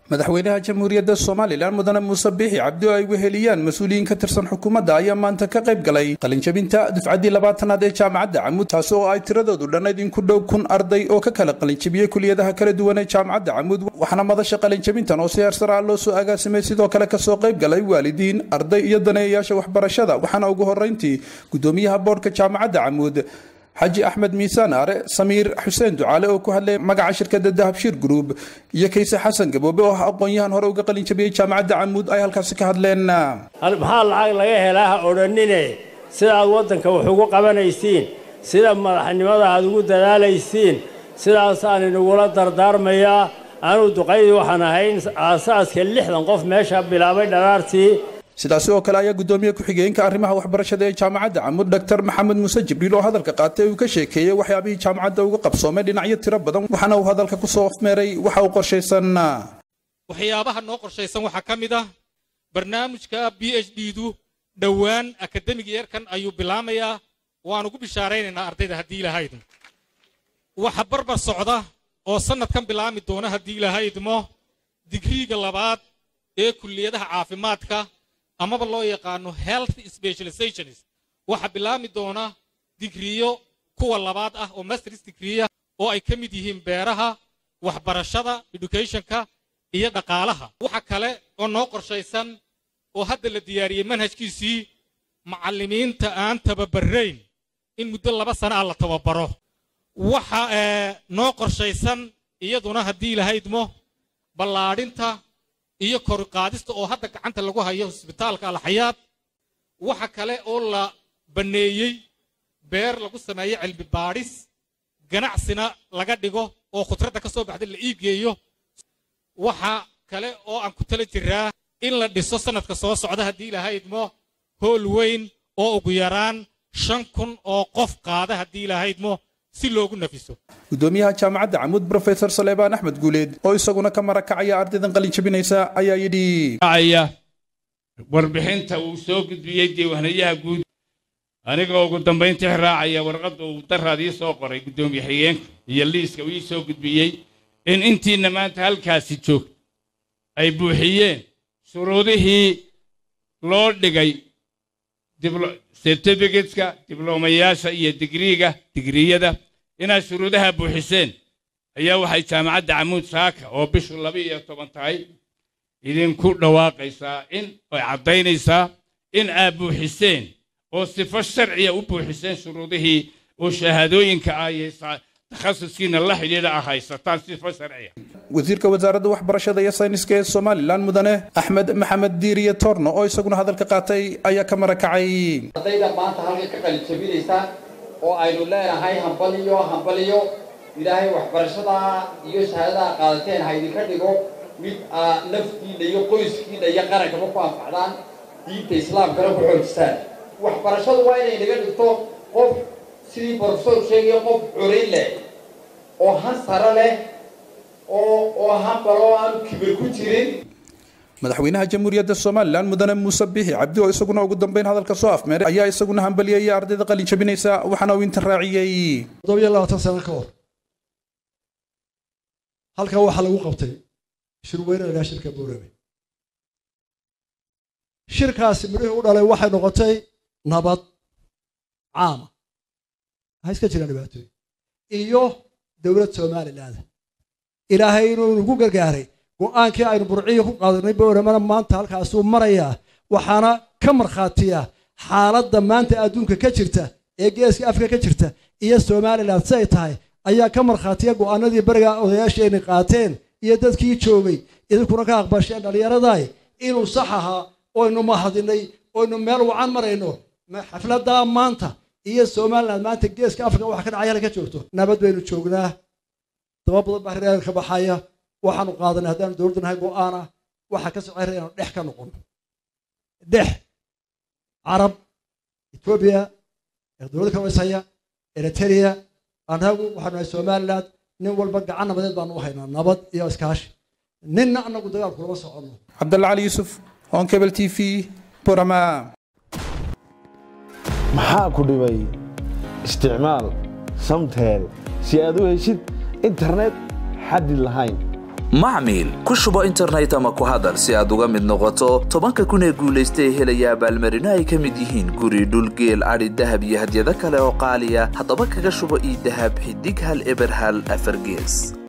madaxweynaha jamhuuriyadda somalilan mudane muuse biixi cabdi oo ay weheliyaan mas-uuliyiin ka tirsan xukuumadda ayaa maanta ka qayb galay qalinjabinta dufcaddii labaatanaad ee jaamacadda camuud taasi oo ay tiradoodu dhannayd in ku dhow kun arday oo ka kala qalinjabiyey kuliyadaha kala duwan ee jaamacadda camuud waxaana madasha qalinjabintan oo si heersar ah loo soo agaasimay sidoo kale kasoo qayb galay waalidiin arday iyo daneeyayaasha waxbarashada waxaana ugu horrayntii guddoomiyaha boodhka jaamacadda camuud xaji axmed miisaan aare samiir xuseen ducaale oo ku hadlay magaca shirkadda dahabshiir group iyo kayse xasan gaboobe oo ah aqoon-yahan hore uga qalin jabiyey jaamacadda camuud ay halkaasi ka hadleen maxaa lacag laga helaa ha odhanine sida aad waddanka wax ugu qabanaysiin sida madaxnimada aad ugu dadaalaysiin sidaas aan inagula dardaarmayaa anuu duqaydii waxaan ahayn aasaaska lixdan qof meesha bilaabay dharaartii sidaasi oo kale ayaa guddoomiye ku-xigeenka arrimaha waxbarashada ee jaamacadda camuud doctor maxamed muuse jibriil oo hadalka qaatay uu ka sheekeeyey waxyaabihii jaamacadda uga qabsoomay dhinacyo tiro badan waxaana uu hadalka ku soo afmeeray waxa uu qorshaysan waxyaabaha noo qorshaysan waxaa ka mid ah barnaamijka b h d du dhowaan akademiga yarkan ayuu bilaamayaa waan ugu bishaaraynaynaa ardayda haddii ilahayd waxa barbar socda oo sannadkan bilaami doona haddii ilahaydmo digriiga labaad ee kulliyadaha caafimaadka amaba loo yaqaano health specializations waxaa bilaami doona digriyo kuwa labaad ah oo masters digriya oo ay ka mid yihiin beeraha waxbarashada educationka iyo dhaqaalaha waxa kale oo noo qorshaysan oo hadda la diyaariyey manhajkiisii macallimiinta aan tababarayn in muddo laba sana ah la tababaro waxa noo qorshaysan iyaduna haddii lahaydmo ballaadhinta iyo koruqaadista oo hadda gacanta lagu hayo hosbitaalka alxayaad waxa kale oo la banneeyey beer lagu sameeyo cilmi baadhis ganacsina laga dhigo oo khudradda ka soo baxda la iibgeeyo waxa kale oo aan ku tala jiraa in la dhiso sannadka soo socda haddii lahaydmo hool weyn oo ugu yaraan shan kun oo qof qaada haddii lahaydmo si loogu nafiso guddoomiyaha jaamacadda camuud brofesor saleebaan axmed guuleed oo isaguna ka marakacaya ardaydan qalin jabinaysa ayaa yidhi warbixinta uu soo gudbiyey diiwaanayaha guud anigoo ugu dambayntii raacaya warqadda uu daraad ii soo qoray guddoomiye xigeenka iyo liiska uu ii soo gudbiyey in intiinna maanta halkaasi joogto ay buuxiyeen shuruudihii loo dhigay certificateska diblomayaasha iyo digriiga digriyada inaad shuruudaha buuxiseen ayaa waxay jaamacadda camuud saaka oo bishu laba iyo toban tahay idinku dhawaaqaysaa in ay caddaynaysaa in aad buuxiseen oo sifo sharciya u buuxiseen shuruudihii oo shahaadooyinka ah iyo takhasuskiina la xidhiidha ah haysataan sifo sharciya wasiirka wasaaradda waxbarashada iyo sayniska ee somalilan mudane axmed maxamed diiriye torno oo isaguna hadalka qaatay ayaa ka marakacay ardayda maanta halka ka qalijabinaysa oo aynu leenahay hambaliyo hambaliyo ilaahay waxbarashada iyo shahaadaha qaadateen ha idinka dhigo mid aa naftiinna iyo qoyskiinna iyo qarankaba ku anfacdaan diinta islaamkana ku xoojisaan waxbarashadu waa inay naga dhigto qof sidii brofesor sheegaya qof corayn leh oo han sare leh oo oo hanbaloo aanu kibir ku jirin madaxweynaha jamhuuriyadda somalilan mudane muuse biixi cabdi oo isaguna ugu dambeyn hadalka soo afmeeray ayaa isaguna hambaliyaya ardayda qalin jabinaysa waxaana uu inta raaciyey toddobiyo labaatan sano ka hor halkan waxaa lagu qabtay shirweyne lagaa shirka boorame shirkaasi midhihii u dhalay waxay noqotay nabad caama waxaa iska jiraan dhibaatooyin iyo dowlad somaliland ilaahay inuu nagu gargaaray go'aankii aynu burciyo ku qaadanay booramana maanta halkaasuu marayaa waxaana ka markhaatiya xaaladda maanta adduunka ka jirta ee geeska afrika ka jirta iyo somalilan si ay tahay ayaa ka markhaatiya go'aanadii beriga odayaasheenni qaateen iyo dadkii joogay idinkuna ka aqbasheen dhallinyaraday inuu sax ahaa oynu mahadinay oynu meel wacan marayno xafladdaa maanta iyo somalilan maanta geeska afrika waxa ka dhacay halay ka joogto nabad baynu joognaa daba badan baa reer ka baxaya waxaanu qaadanay haddaanu dowladda nahay go'aana waxaa ka socay inaanu dhex ka noqono dhex carab etoobiya dowladda ka washaya eritrea annagu waxaanu nahay somaliland nin walba gacan nabadeed baanu u haynaa nabad iyo iskaashi ninna annagu dagaal kulama soconno cabdalla cali yuusuf on cable t v burama maxaa ku dhibay isticmaal samtel si aad u heshid internet xaddi lahayn macmiil ku shubo internet ama ku hadal si aad uga mid noqoto tobanka kun ee guulaysta ee helaya abaalmarino ay ka mid yihiin guri dhulgeel adhi dahab iyo hadyado kale oo qaaliya haddaba kaga shubo ii dahab xidig hal eber hal afargees